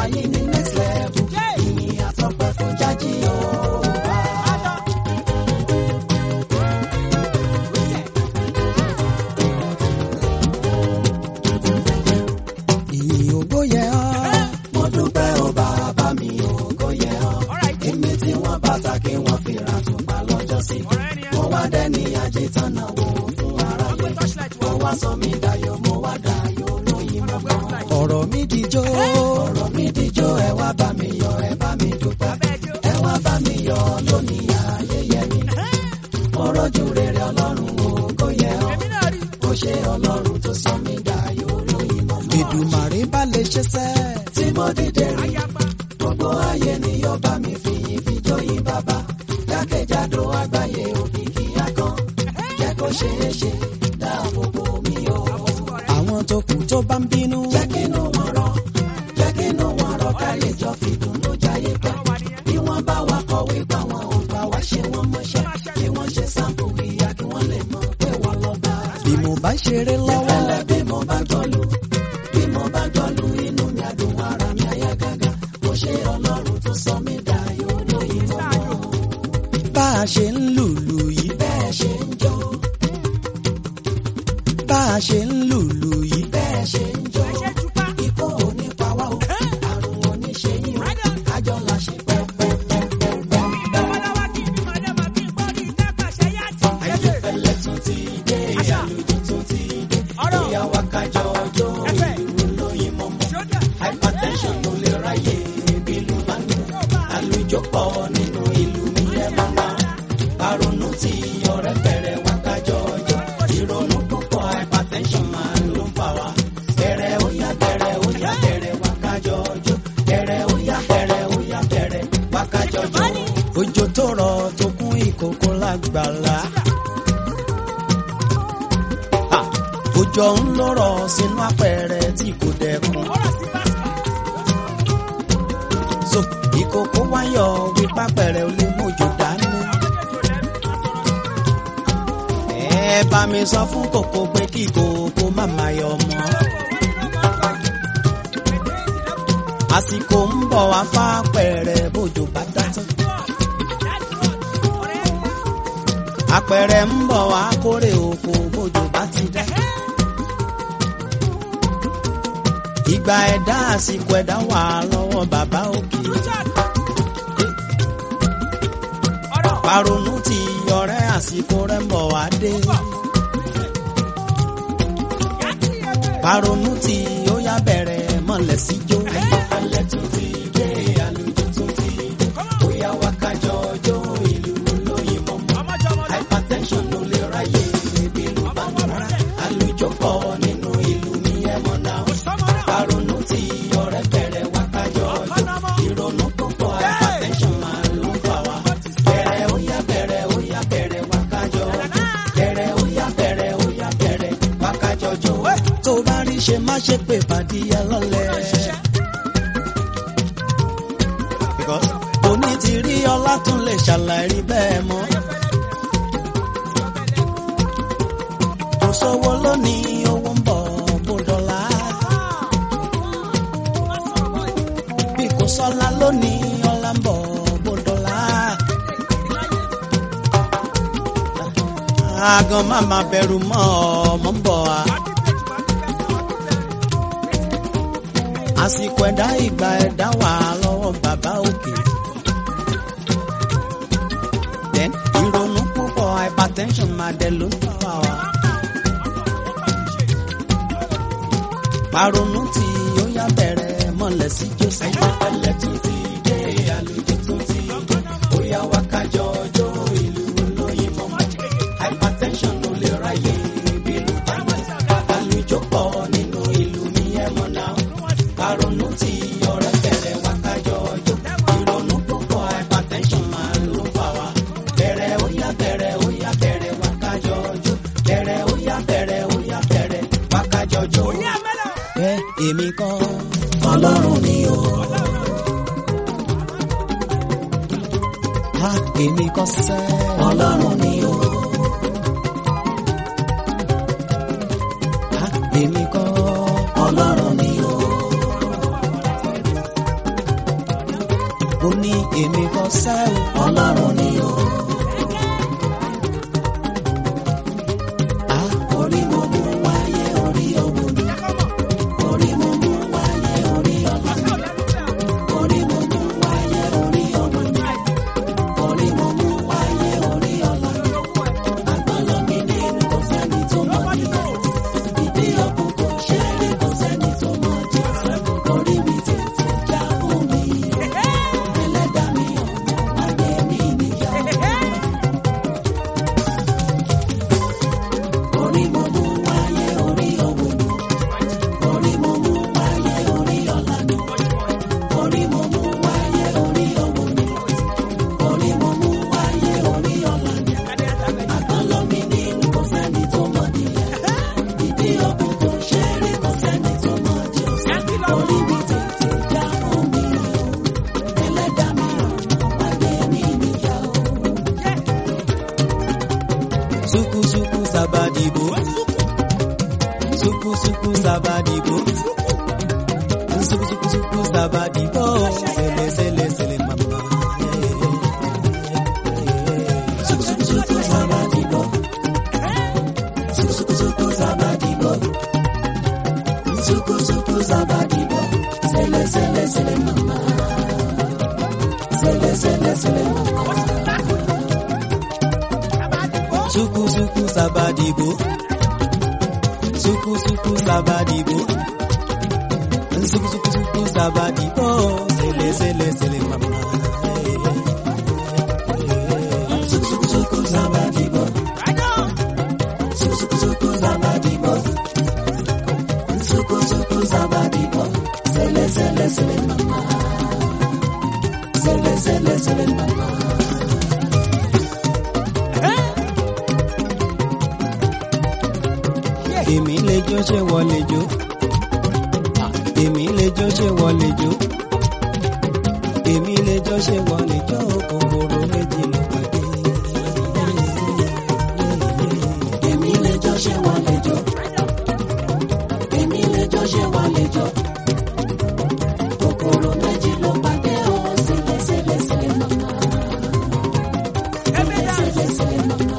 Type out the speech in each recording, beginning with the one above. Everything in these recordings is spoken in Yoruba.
yìí ní next level ìyìn àtọ́pẹ́ fún jájí o. ìyìn ògo yẹ ọ́. mo dúpẹ́ o bàbá mi ògo yẹ ọ́. èmi tí wọ́n bàtà kí wọ́n fi ra tùpá lọ́jọ́ sí. mo wá dẹ́ni ajétánà wò fún aráyé. mo wá sọ mí dayọ̀ mo wá dayọ̀ lóyìn mọ́mọ́. ọ̀rọ̀ mi dijó ọ̀rọ̀ mi dijó ẹ wá bá mi yọ̀ ẹ bá mi dúpẹ́. ẹ wá bá mi yọ̀ lónìí ayẹyẹ mi. mo rọ́jú rere ọlọ́run ògo yẹ ọ́. ó ṣe ọlọ́run tó sọ mí dayọ̀ lóyìn mọ́mọ́. Èdùmàrè bá lè ṣe sẹ́. tí mo dìde rí gbogbo ayé ni yóò bá mi fi ìfi jóyin bàbá jákèjádò àgbáyé òkìkí akán jẹ́ kó ṣeé ṣe dáàbò bò mí o. àwọn tó kù tó bá ń bínú. jẹ́ kínú wọn rọ jẹ́ kínú wọn rọ ká lè jọ fìdùnnú jayé pẹ́. bí wọ́n bá wa kọ̀wé pa wọn ò gbà wá ṣe wọ́n mọ́ṣẹ́ bí wọ́n ṣe sáǹpù ìyá kí wọ́n lè mọ̀ pé wọ́n lọ bá. bí mo bá ṣeré lọ́wọ́. ìfẹ́lẹ́ bí mo bá gbọ́lù bí mo bá gbọ́lù inú mi àdùn ara mi àyà gágá mo ṣe ọlọ́run tó sọ mí dayọ̀ lóyìn mọ́mọ́. bá a ṣe ń lùlù yìí bẹ́ẹ̀ ṣe ń jó. bá a ṣe ń lùlù yìí bẹ́ẹ̀ ṣe ń jó. ikú ò ní pa wá o àrùn ò ní ṣe yín o kájọ la ṣe pẹ́pẹ́pẹ́pẹ́. ayéfẹ́lẹ́ tún ti dé àlùjọ tún ti dé bóyá wá kájọ ọjọ́ ìlú lóyìn mọ́mọ́ hypertension ló lè ráyè bílù bá ń dùn àlùjọ pọ̀ nínú ìlú mi lẹ́mọ̀ náà àrònú tí ọ̀rẹ́ bẹ̀rẹ̀ wá kájọ ọjọ́ ìrònú púpọ̀ hypertension máa ló ń fà wá bẹ̀rẹ̀ ó yá bẹ̀rẹ̀ ó yá bẹ̀rẹ̀ wá kájọ ọjọ́ bẹ̀rẹ̀ ó yá bẹ̀rẹ̀ ó yá bẹ̀rẹ̀ wá kájọ ọjọ́ òjò tó rọ̀ tó kún ìkòkò lágbàlá òjò ń lọ́rọ̀ sínú apẹ̀rẹ̀ tí kò dẹkùn. so ìkòkò wáyọ̀ wípé apẹ̀rẹ̀ ò lè mójú dání. ẹ bá mi sọ fún kòkó pé kí kòkó má má yọ mọ́. àsìkò ń bọ̀ wá fápẹ̀rẹ̀ bójú bá dá tán. apẹ̀rẹ̀ ń bọ̀ wá kórè oko bójú bá ti dá. ìgbà ẹ̀dá àsìkò ẹ̀dá wà lọ́wọ́ bàbá òkè. Paronu ti ọ̀rẹ́ àsìkò rẹ̀ ń bọ̀ wá dé. Paronu ti ó yá bẹ̀rẹ̀ mọ̀lẹ́ sí jó. Ayọ̀fẹ́lẹ́ tún ti dé, àlùjọ tún ti dé. Bóyá wá kájọ ọjọ́ ìlú lóyìn mọ́mọ́. Hypertension ló lè ráyè ebi ló bá ń rà. Àlùjọ pọ̀ nínú ìlú mi ẹ̀ mọ̀ náà. Paronu ti ọ̀rẹ́ bẹ̀rẹ̀ wá kájọ ọjọ́. Ìrònú púpọ̀ hypertension máa ló ń fà wá. Bẹ̀rẹ̀ ó yá bẹ̀rẹ̀ ó yá bẹ̀rẹ̀ wá kájọ ọjọ́. Bẹ̀rẹ̀ ó yá bẹ̀rẹ̀ ó yá bẹ̀rẹ̀ wá kájọ ọjọ́. Tó bá rí ṣe má ṣe pé pàdíyà lọ́lẹ̀. Because òní ti rí ọlá tún lè ṣàlàyé bẹ́ẹ̀ mọ́. Kò sówó lónìí owó ń bọ̀ bó dọ́là. Bí kò sọ́lá lónìí ọlá ń bọ̀ bó dọ́là. Àgàn má má bẹ̀rù mọ́ ọmọ ń bọ̀ wá. Àsìkò ẹ̀dá ìgbà ẹ̀dá wà lọ́wọ́ bàbá òkè. Then ìrònú púpọ̀ hypertension máa dẹ̀ ló ń fà wá. Paronu tí ó yá bẹ̀rẹ̀ mọ̀lẹ́ sí Jésù. Ayọ̀fẹ́lẹ́ tún ti dé, àlùjọ tún ti dé. Ó yá wá kájọ ọjọ́ ìlú lóyìn mọ́mọ́. Hypertension ló lè ráyè bílù báyìí. Àlùjọ pọ̀ nínú ìlú mi ẹ̀ mọ̀ náà. Paronu tí ọ̀rẹ́ bẹ̀rẹ̀ wá kájọ ọjọ́. Ìrònú púpọ̀ hypertension máa ló ń fà wá. Bẹ̀rẹ̀ ó yá bẹ̀rẹ̀ ó yá bẹ̀rẹ̀ wá kájọ ọjọ́. Bẹ̀rẹ̀ ó yá bẹ̀rẹ̀ ó yá bẹ̀rẹ̀ wá kájọ ọjọ́. Bẹ́ẹ̀ èmi kọ́ Ọlọ́run ni o. Ha èmi kọ́ sẹ́ Ọlọ́run ni o. Ha èmi kọ́ Ọlọ́run ni o. sẹ́ o ọlọ́run ni o. Ah, orí mo mú wáyé orí owó ni orí mo mú wáyé orí ọlá ni orí mo mú wáyé orí ọmọ ni orí mo mú wáyé orí ọlá ni àgbọ̀nlọ́ mi ní kò sẹ́ni tó mọ̀ ní ìdí ọkùn kò ṣe é rí kò sẹ́ni tó mọ̀ jù orí mi tètè já fún mi ẹlẹ́dàá mi ọ̀nà wáyé mi níyà orí mo mú wáyé orí owó ni orí mo mú wáyé orí ọlá ni orí mo mú wáyé orí owó ni orí mo mú wáyé orí ọlá ni àgbọ̀nlọ́ mi ní kò sẹ́ni tó mọ̀ níyà ìdí ọkùn kò ṣe é rí kò sẹ́ni tó mọ̀ jù orí mi tètè já fún mi ẹlẹ́dàá mi ọ̀nà wáyé mi níyà o. Suku suku sabadibo. Suku suku sabadibo. Suku suku suku sabadibo. Sele sele sele mama. Suku suku suku sabadibo. Suku suku suku sabadibo. Suku suku sabadibo. Sele sele sele mama. Sele sele sele mama. Suku suku sabadibo. Suku suku sabadibo. Suku suku suku sabadibo. Sele sele sele mama. Suku suku suku sabadibo. Suku suku suku sabadibo. Suku suku sabadibo. Sele sele sele mama. Sele sele sele mama. Èmi lè jó ṣé wọ́n lè jó. Èmi lè jó ṣé wọ́n lè jó. Èmi lè jó ṣé wọ́n lè jó. Kòkòrò méjì ló pàdé. Èmi lè jọ ṣé wọ́n lè jọ. Èmi lè jọ ṣé wọ́n lè jọ. Kòkòrò méjì ló pàdé o, sílẹ̀ sílẹ̀ sílẹ̀ màmá. Sílẹ̀ sílẹ̀ màmá.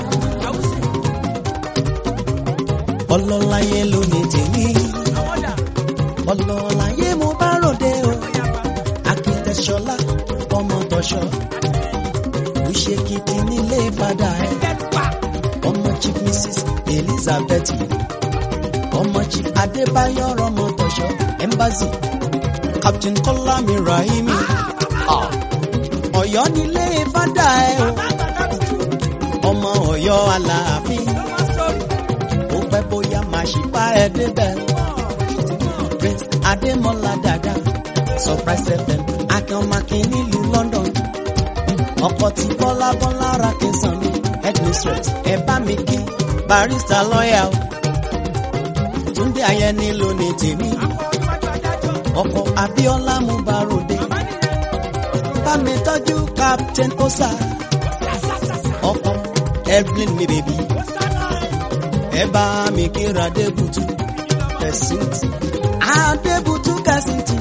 Ọlọ́láyé ló ní tèmi. Ọlọ́láyé mo bá ròde o. Akitẹ̀ṣọlá ọmọ tọ̀ṣọ́. Òṣèkìtì nílé padà ẹ̀. Ọmọ Chief Mrs. Elizabeth. Ọmọ Chief Adébáyọ̀ ọmọ tọ̀ṣọ́. Embassy. Captain Kọ́lámi Rahimi. Ah. Ọ̀yọ́ nílé fádà ẹ̀ o. Ọmọ Ọ̀yọ́ Aláàfin. Ó pẹ́ bóyá máa ṣì bá ẹ débẹ̀. Prince Adémọ́lá Dàda. Surprise FM. Akínọmakin nílùú London. Ọkọ̀ tí Bọ́lá Bọ́lá ra kí n sàn mí. Headmistress ẹ bá mi kí. Barista lọ́yà o. Túndé Ayẹni ló ní tèmi. Ọkọ̀ Abíọ́lá mú barode. Bá mi tọ́jú Captain Osa. Ọkọ̀ Evelyn mi bèbí. Ẹ bá mi kíra Adébùtú. Kẹ̀sìntì. Adébùtú Kẹ̀sìntì.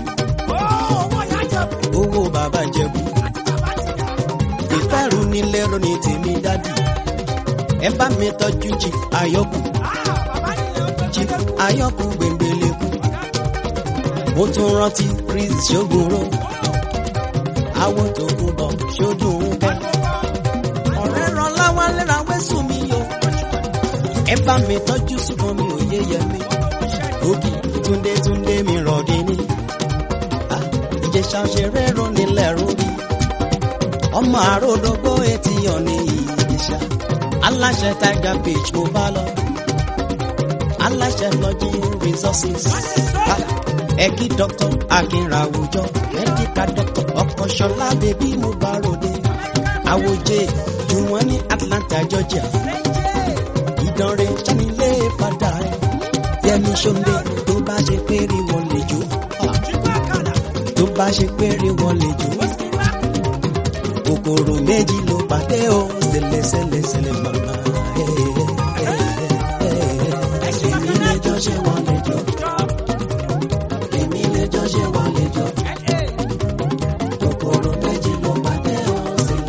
Owó bàbá Jẹ̀bú. Ìfẹ́rù nílé ronú tèmi dádì. Ẹ bá mi tọ́jú Chief Ayọ̀kù. Chief Ayọ̀kù gbèǹgbèlèkù. Mo tún rántí Chris Ṣógunró. Àwọn tó kú bọ̀ ṣojú ń kẹ́. Ọ̀rẹ́ ràn láwálé ra wẹ́sùn mi o. Ẹ bá mi tọ́jú ṣùgbọ́n mi ò yé yẹ mi. Òkì Túndé Túndé mi rọ̀dí ní. Ah, Ìjẹ̀ṣà ṣeré ronú lẹ́rú rí. Ọmọ àròdógbó etí ọ̀nì ìjẹ̀ṣà. Aláṣẹ Tiger Beach mo bá lọ. Aláṣẹ Lọ́jí Resources. Ah, Ẹ̀kí Dr. Akínrawùjọ. Mẹ́díkà Dr. Ọkọ̀ṣọlá bèbí mo bá ròde. Àwòjẹ Jùwọ́n ní Atlanta, Georgia. Ìdánrẹ́ Sanilé padà ẹ̀. Yẹmi Ṣóńdé tó bá ṣe péré wọn lè jó. Ah, Tó bá ṣe péré wọn lè jó. Kòkòrò méjì ló pàdé o. Sẹlẹ̀ sẹlẹ̀ sẹlẹ̀ màmá. Èmi lè jọ ṣé wọ́n lè jọ. Èmi lè jọ ṣé wọ́n lè jọ. Kòkòrò méjì ló pàdé o,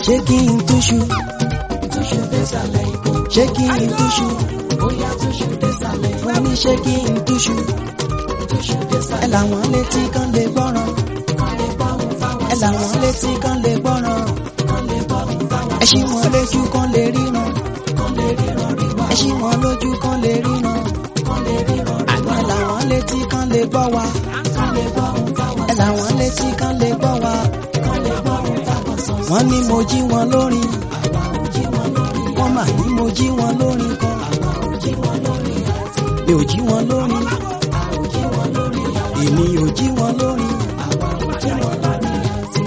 ṣé kí n túṣu túṣu désàlẹ̀ ikú ṣé kí n túṣu bóyá túṣu désàlẹ̀ ikú wọ́n ní ṣé kí n túṣu túṣu ẹ désàlẹ̀ làwọn létí kan lè gbọ́ràn kan lè gbọ́ ohun táwọn ẹ làwọn létí kan lè gbọ́ràn kan lè gbọ́ ohun táwọn ẹ ṣí wọn lójú kan lè ríran kan lè ríran rí wá ẹ ṣí wọn lójú kan lè ríran kan lè ríran rí wá ẹ làwọn létí kan lè gbọ́ wa kan lè gbọ́ ohun táwọn ẹ làwọn létí kan lè gbọ́ wa kan lè gbọ́ ohun táwọn sọ wọ́n ní mo jí wọn lórin àwa ò jí wọn lórí wọ́n mà ní mo jí wọn lórin kan àwa ò jí wọn lórí àti mi ò jí wọn lórin a ò jí wọn lórí àti èmi ò jí wọn lórin àwa ò jí wọn lórí àti.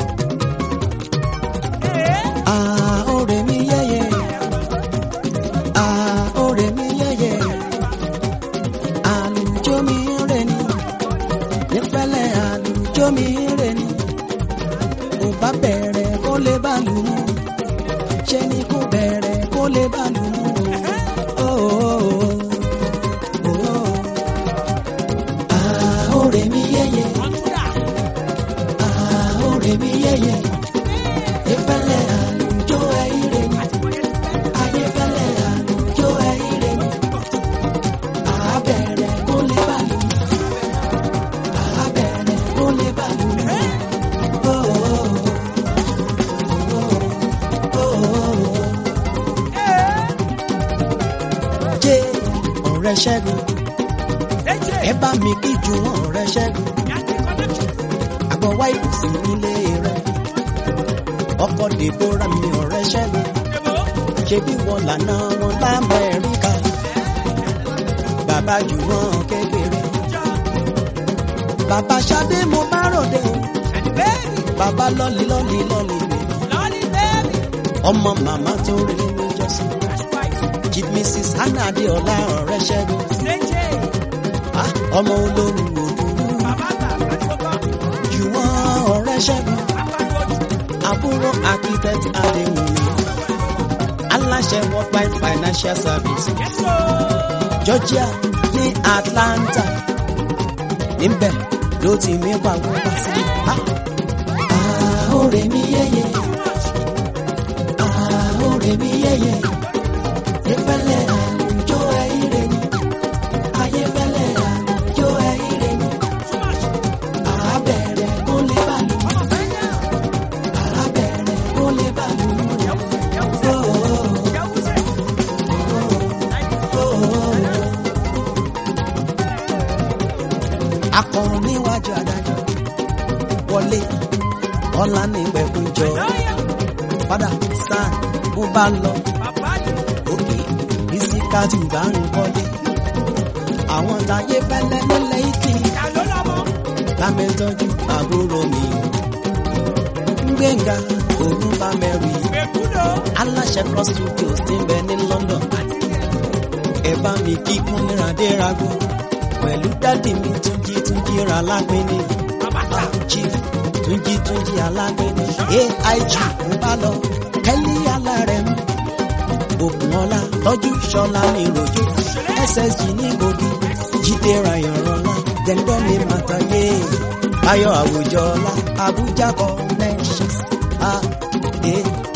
Ah, ore mi yeye. Ah, ore mi yeye. Àlùjọ mi ń rè ni. Nífẹ̀lẹ̀ àlùjọ mi ń rè ni. Kò bá bẹ̀rẹ̀ kó lè bá lù mú. Ṣé ni kò bẹ̀rẹ̀ kó lè bá lù mú? Oh, oh, oh, oh. Ah, ore mi yeye. Ah, ore mi yeye. Ìfẹ́lẹ́ àlùjọ ẹ̀yìnrẹ́ ni. Ayéfẹ́lẹ́ àlùjọ ẹ̀yìnrẹ́ ni. Àbẹ̀rẹ̀ kó lè bá lù mí. Àbẹ̀rẹ̀ kó lè bá lù mí. Oh, oh, oh, oh, oh. Jẹ́ ọ̀rẹ́ Ṣẹ́gun. Ẹ bá mi kí ju wọn ọ̀rẹ́ Ṣẹ́gun. àgbọ̀ wá ìbùsùn nílé rẹ̀. ọkọ̀ dèbóra mi ọ̀rẹ́ ṣẹ́gun. ṣebí wọn lànà wọn lamẹ́ríkà. bàbá jù wọn kékeré. bàbá Ṣadé mo bá ròde o. bàbá lọ́lì lọ́lì lọ́lì mi. ọmọ màmá tó rí ní jọ́sìn. chief mrs hannah adéọlá ọ̀rẹ́ ṣẹ́gun. Ah, ọmọ olórí òdùnú. jù wọn ọ̀rẹ́ ṣẹ́gun. àbúrò architect adéwùmí aláṣẹ worldwide financial service georgia ní atlanta níbẹ̀ ló ti mí pàwọ́ wá sí. Ah, Ah, ore mi yeye. Ah, ore mi yeye. Ìfẹ́lẹ́ àlùjọ ẹ̀yìnrẹ́ ni. Ayéfẹ́lẹ́ àlùjọ ẹ̀yìnrẹ́ ni. Àbẹ̀rẹ̀ kó lè bá lù mí. Àbẹ̀rẹ̀ kó lè bá lù mí. Oh, oh, oh, oh. akọrin níwájú adájọ́ wọlé ọlá ní ìpẹ̀kújọ padà sáà bó bá lọ òkè ìsìkàtù bá ń kọ́lé àwọn táyé fẹ́lẹ́ nílẹ̀ ìtì lámẹ́tọ́jú àbúrò mi gbẹ̀ngà ògùn bá mẹ́rì aláṣẹ cross studios ti ń bẹ ní London ẹ bá mi kíkún níradérago pẹ̀lú dádì mi túnjí túnjí ra lápẹ́ni chief túnjí túnjí alápẹ́ni aig ń bá lọ kẹ́lí alárẹ̀ mú òkùnọ́lá tọ́jú ṣọlá ní rojú ssg ní gbòógì jíde rayọ̀rọ̀lá dẹ̀ndọ́ ní màtàyé ayọ̀ àwùjọ ọlá abuja connections a e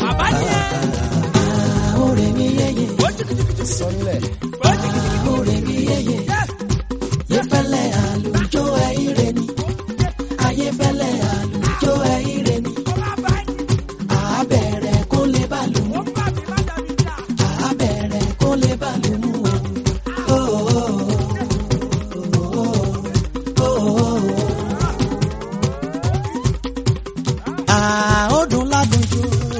Ah, ore mi yeye. sọlẹ̀ Ah, ore mi yeye. Yefẹ́lẹ́ àlùjọ ẹ̀yìnrẹ́ ni. Ayéfẹ́lẹ́ àlùjọ ẹ̀yìnrẹ́ ni. Àbẹ̀rẹ̀ kó lè bá lù mú. Àbẹ̀rẹ̀ kó lè bá lù mú. Oh, oh, oh, oh, oh. Ah, ó dùn ládùnjú.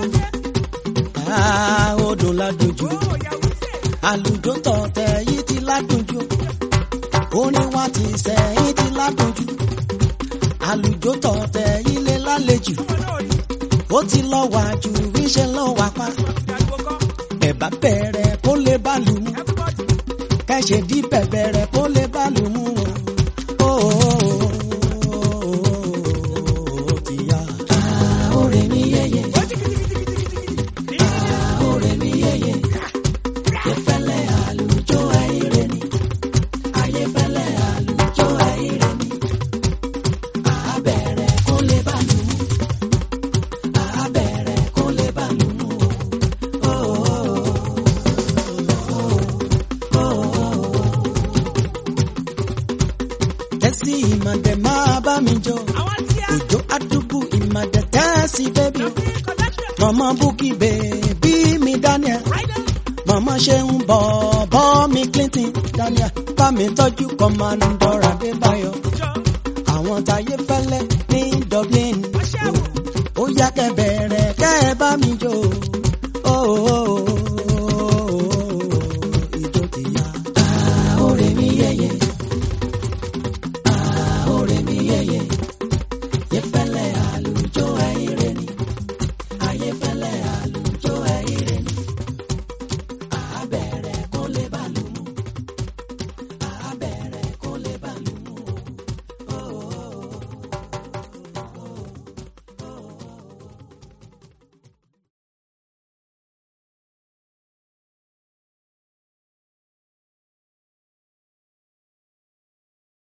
Ah, ó dùn ládùnjú. Àlùjọ tọ̀tẹ̀ yìí ti ládùnjú. Orin wa ti sẹ́yìn ti ládùnjú. Àlùjọ tọ̀tẹ̀ yìí lé lálejò. Ó ti lọ wà jù ríṣẹ́ lọ wà pa. Ẹ̀bá bẹ̀rẹ̀ kó lè bá lù mú. Kẹ̀ṣẹ̀ dí bẹ̀bẹ̀rẹ̀ kó lè bá lù mú. Ó ti yá. Ah, ore mi yeye. Ah, ore mi yeye. Yefẹ́lẹ́ àlùjọ ẹ̀yìnrẹ́ ni. Ayéfẹ́lẹ́ àlùjọ ẹ̀yìnrẹ́ ni. Àbẹ̀rẹ̀ kó lè bá lù mú. Àbẹ̀rẹ̀ kó lè bá easy ìmàdé máa bá mi jó òjò àdúgbò ìmàdé tẹ́sí bébí o mọ̀mọ́ búkì bèbí mi daniel mọ̀mọ́ ṣe ń bọ̀ bọ́ mi clinton daniel bá mi tọ́jú kọ́mándọ̀ adébáyọ̀ àwọn táyé fẹ́lẹ́ ní dublin ó yá kẹ́ bẹ̀rẹ̀ kẹ́ ẹ bá mi jó